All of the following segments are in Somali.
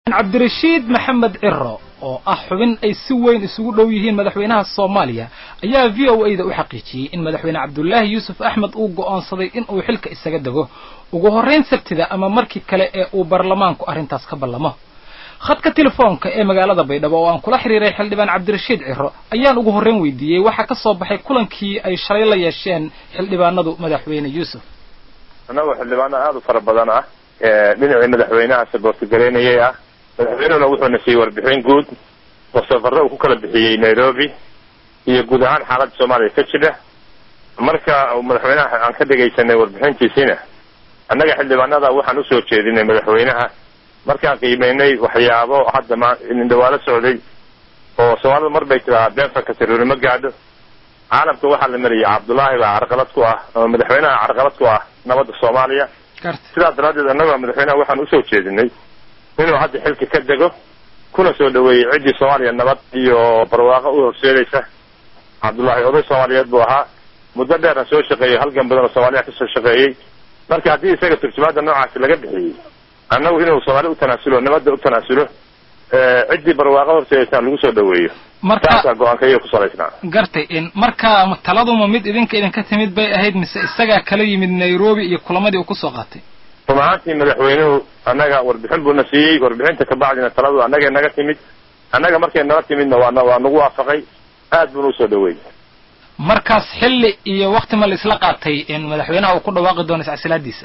cabdirashiid maxamed ciro oo ah xubin ay si weyn isugu dhow yihiin madaxweynaha soomaaliya ayaa v o a da u xaqiijiyey in madaxweyne cabdulaahi yuusuf axmed uu go'oonsaday in uu xilka isaga dego ugu horrayn sabtida ama markii kale ee uu baarlamaanku arrintaas ka ballamo khadka telefoonka ee magaalada baydhabo oo aan kula xiriiray xildhibaan cabdirashiid ciro ayaan ugu horrayn weydiiyey waxaa ka soo baxay kulankii ay shalay la yeesheen xildhibaanadu madaxweyne yuusuf annagoo xildhibaano aada u fara badan ah dhinacii madaxweynaha saboortigaraynayay ah madaxweynehuna wuxuuna siiyey warbixin guud oo safarro uu ku kala bixiyey nairobi iyo guud ahaan xaaladda soomaaliya ka jira marka madaxweynaha aan ka dhegaysanay warbixintiisiina annaga xildhibaanada waxaan usoo jeedinay madaxweynaha markaan qiimeynay waxyaabo hadda ma indhawaalo socday oo soomaalida mar bay tiraa beenfanka taruurimo gaadho caalamka waxaa la mariyay cabdullaahi baa carqalad ku ah ama madaxweynaha carqalad ku ah nabadda soomaaliya sidaas daraaddeed annaga madaxweynaha waxaan usoo jeedinay inuu hadda xilka ka dego kuna soo dhaweeyey ciddii soomaaliya nabad iyo barwaaqo u horseedaysa cabdullaahi oday soomaaliyeed buu ahaa muddo dheerna soo shaqeeyey halgan badan oo soomaaliya kasoo shaqeeyey marka haddii isaga turjumaadda noocaasi laga bixiyey annagu inuu soomaali u tanaasulo nabadda u tanaasulo ciddii barwaaqo horseedaysaan lagu soo dhaweeyo markaasaa go-aanka iyo ku salaysnaa gartay in marka taladuma mid idinka idinka timid bay ahayd mise isagaa kala yimid nairobi iyo kulamadii uu kusoo qaatay run ahaantii madaxweynuhu annaga warbixin buuna siiyey warbixinta kabacdina taladu annagay naga timid annaga markay naga timidna waa waa nagu waafaqay aad buuna usoo dhaweeyey markaas xilli iyo wakti ma la isla qaatay in madaxweynaha uu ku dhawaaqi doono iscasilaadiisa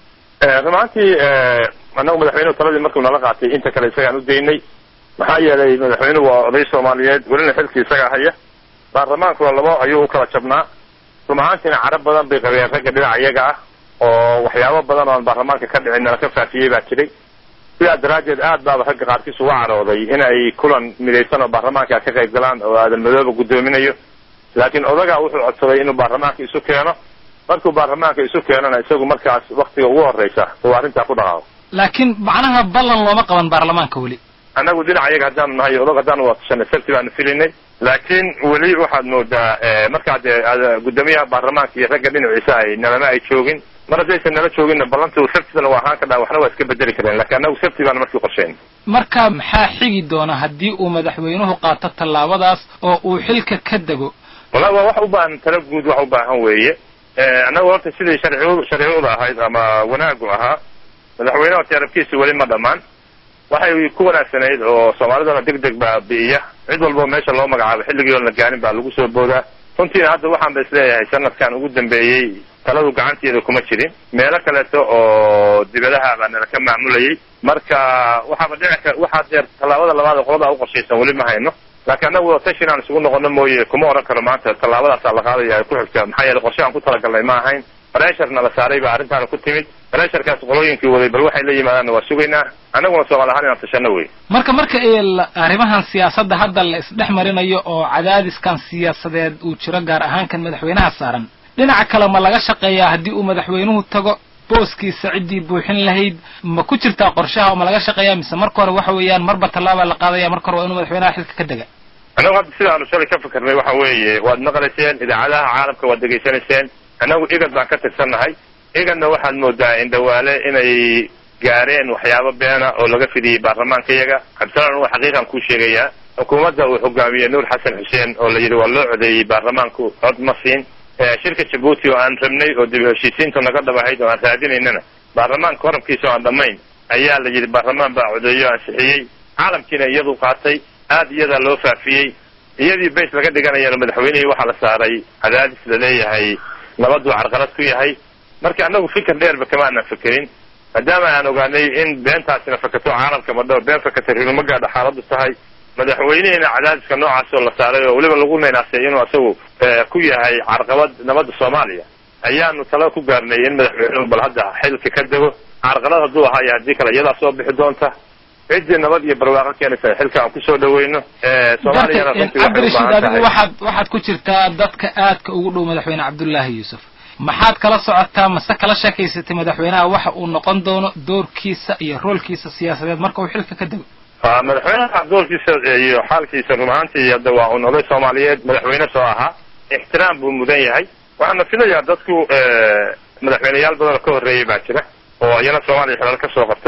run ahaantii annagu madaxweynuhu taladii markuu nala qaatay inta kale isagaan u daynay maxaa yeelay madaxweynuhu waa oday soomaaliyeed welina xilkii isagaa haya baarlamaankuna labo ayuu u kala jabnaa run ahaantiina carab badan bay qabeen ragga dhinaca iyaga ah oo waxyaabo badan oo aan baarlamaanka ka dhicin nala ka faafiyey baa jiray sidaa daraaddeed aad baaba ragga qaarkiis uga carooday in ay kulan midaysan oo baarlamaanka ka qayb galaan oo aadan madooba guddoominayo laakiin odagaa wuxuu codsaday inuu baarlamaanka isu keeno markuu baarlamaanka isu keenona isagu markaas waktiga ugu horreysa uu arrintaa ku dhaqaaqo laakiin macnaha ballan looma qaban baarlamaanka weli annagu dhinaca iyaga haddaanu nahay odog haddaanu watashanay sabti baanu filinay laakiin weli waxaad moodaa markaa dee guddoomiyaha baarlamaanka iyo ragga dhinaciisa ay nalama ay joogin mar haddaysan nala jooginna ballantu sabtidana waa ahaan ka dhaa waxna waa iska bedeli kareen lakiin annagu sabti baanu markii qorshayn marka maxaa xigi doona haddii uu madaxweynuhu qaato tallaabadaas oo uu xilka ka dego wallahi waa wax u baahan tala guud wax u baahan weeye annagu horta sidii sharci sharciuda ahayd ama wanaagu ahaa madaxweynaha tiarabkiisa weli ma dhammaan waxay ku wanaagsanayd oo soomaalidana deg deg baa bi'iya cid walbao meesha loo magacaabo xilligii oon la gaarin baa lagu soo boodaa runtiina hadda waxaan ba isleeyahay sanadkan ugu dambeeyey taladu gacanteeda kuma jirin meelo kaleeto oo dibadaha baa nala ka maamulayay marka waxaaba dhici ka waxaa deer tallaabada labaad ee qoladaa uqorshaysan weli ma hayno laakiin annagu tashin aan isugu noqono mooye kuma oran karo maanta tallaabadaasaa la qaadaya ku xigta maxaa yeele qorshe aan ku talagalnay ma ahayn baresharna la saaray baa arrintaana ku timid baresharkaas qolooyinkii waday bal waxay la yimaadaanna waa sugaynaa annaguna soomaali ahaan inaan tashano wey marka marka arrimahan siyaasadda hadda la isdhex marinayo oo cadaadiskan siyaasadeed uu jiro gaar ahaan kan madaxweynaha saaran dhinaca kale ma laga shaqeeyaa haddii uu madaxweynuhu tago booskiisa ciddii buuxin lahayd ma ku jirtaa qorshaha oo ma laga shaqeeyaa mise marka hore waxa weeyaan marba tallaabaa la qaadaya marka hore waa inuu madaxweynaha xilka ka dega annagu hadda sidaanu shalay ka fikirnay waxa weeye waad maqlayseen idaacadaha caalamka waad degaysanayseen annagu igad baan ka tirsannahay igadna waxaad moodaa indhawaale inay gaareen waxyaabo beena oo laga fidiyey baarlamaanka iyaga cabdisalaan waa xaqiiqan kuu sheegayaa xukuumadda uu hogaamiyey nuur xasan xuseen oo la yidhi waa loo codeeyey baarlamaanku cod ma siin shirka jabuuti oo aan rabnay oo dib heshiisiinta naga dhabahayd oo aan raadinaynana baarlamaanka horabkiisa oo aan dhammayn ayaa la yidhi baarlamaan baa codeeyo ansixiyey caalamkiina iyadu qaatay aad iyadaa loo faafiyey iyadii bays laga dhiganayana madaxweynihii waxaa la saaray cadaadis la leeyahay nabaduu carqalad ku yahay marka annagu fikir dheerba kama aanan fekerin maadaama aan ogaanay in beentaasina fakato caalamka madho been fakatay rinuma gaadha xaaladdu tahay madaxweynihiina cadaadiska noocaasoo la saaray oo weliba lagu naynaasay inuu isagu ku yahay carqabad nabadda soomaaliya ayaanu tala ku gaarnay in madaxweynuhu bal hadda xilka ka dego carqalad hadduu ahaa iyo haddii kale iyadaa soo bixi doonta ciddii nabad iyo barwaaqo keenaysa xilka aan kusoo dhaweyno soomaaliyana cabdirashiid adigu waxaad waxaad ku jirtaa dadka aadka ugu dhow madaxweyne cabdullaahi yuusuf maxaad kala socotaa mase kala sheekaysatay madaxweynaha waxa uu noqon doono doorkiisa iyo roolkiisa siyaasadeed marka uu xilka ka dego madaxweynaha doorkiisa iyo xaalkiisa run ahaantii hadda waa un oday soomaaliyeed madaxweyne soo ahaa ixtiraam buu mudan yahay waxaana filayaa dadku madaxweyneyaal badan oo ka horreeyay baa jira oo iyana soomaaliya xilal ka soo qabtay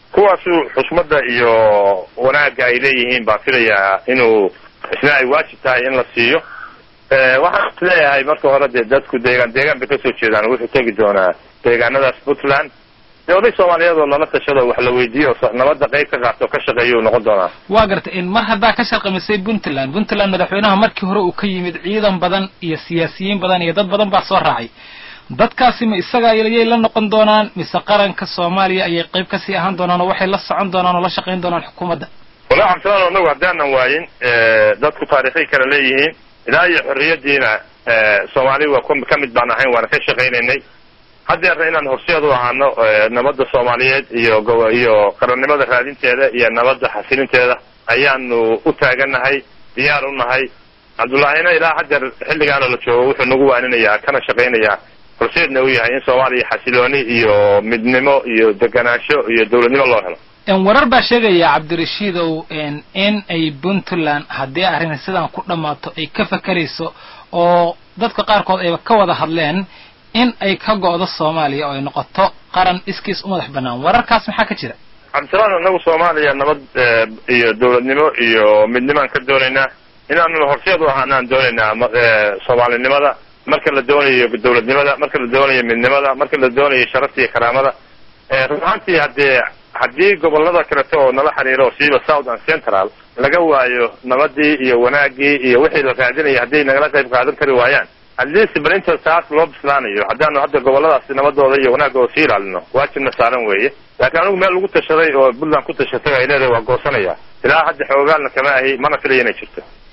kuwaasu xusmadda iyo wanaagga ay leeyihiin baan filayaa inuu isna ay waajib tahay in la siiyo waxaan is leeyahay marka hore dee dadku deegaan deegaan bay kasoo jeedaan wuxuu tegi doonaa deegaanadaas puntland dee oday soomaaliyeed oo lala tashado wax la weydiiyo nabadda qayb ka qaato ka shaqeeya uu noqon doonaa waa gartay in mar haddaa ka sharqamisay puntland puntland madaxweynaha markii hore uu ka yimid ciidan badan iyo siyaasiyiin badan iyo dad badan baa soo raacay dadkaasi ma isaga yay la noqon doonaan mise qaranka soomaaliya ayay qayb kasii ahaan doonaan oo waxay la socon doonaan oo la shaqayn doonaan xukuumadda walahi cabdisalaan anagu haddaanan waayin dadku taarikhay kala leeyihiin ilaa iyo xorriyadiina soomaali waa ka mid baan ahayn waana ka shaqaynaynay haddeerna inaan horseed u ahaano nabadda soomaaliyeed iyo iyo qarannimada raadinteeda iyo nabadda xasilinteeda ayaanu u taaganahay diyaar u nahay cabdullaahina ilaa haddeer xilligaana la joogo wuxuu nagu waaninayaa kana shaqaynayaa horseedna u yahay in soomaaliya xasilooni iyo midnimo iyo deganaansho iyo dawladnimo loo helo warar baa sheegaya cabdirashiidow in ay puntland haddii arrin sidan ku dhammaato ay ka fakerayso oo dadka qaarkood ayba ka wada hadleen in ay ka go'do soomaaliya oo ay noqoto qaran iskiis u madax bannaan wararkaas maxaa ka jira cabdisalaan anagu soomaaliya nabad iyo dawladnimo iyo midnimaan ka doonaynaa inaanu horseed u ahaanaan doonaynaa soomaalinimada marka la doonayo dawladnimada marka la doonayo midnimada marka la doonayo sharafta iyo karaamada run ahaantii haddee haddii gobolada kaleto oo nala xiriiro siiba south and central laga waayo nabadii iyo wanaagii iyo wixii la raadinaya hadday nagala qayb qaadan kari waayaan at least bal inta taas loo bislaanayo haddaanu hadda goboladaasi nabadooda iyo wanaagooda sii ilaalino waajibna saaran weeye laakiin anigu meel lagu tashaday oo puntland ku tashatay ay leedahay waa goosanaya ilaa hadda xoogaalna kama ahi mana filaya inay jirto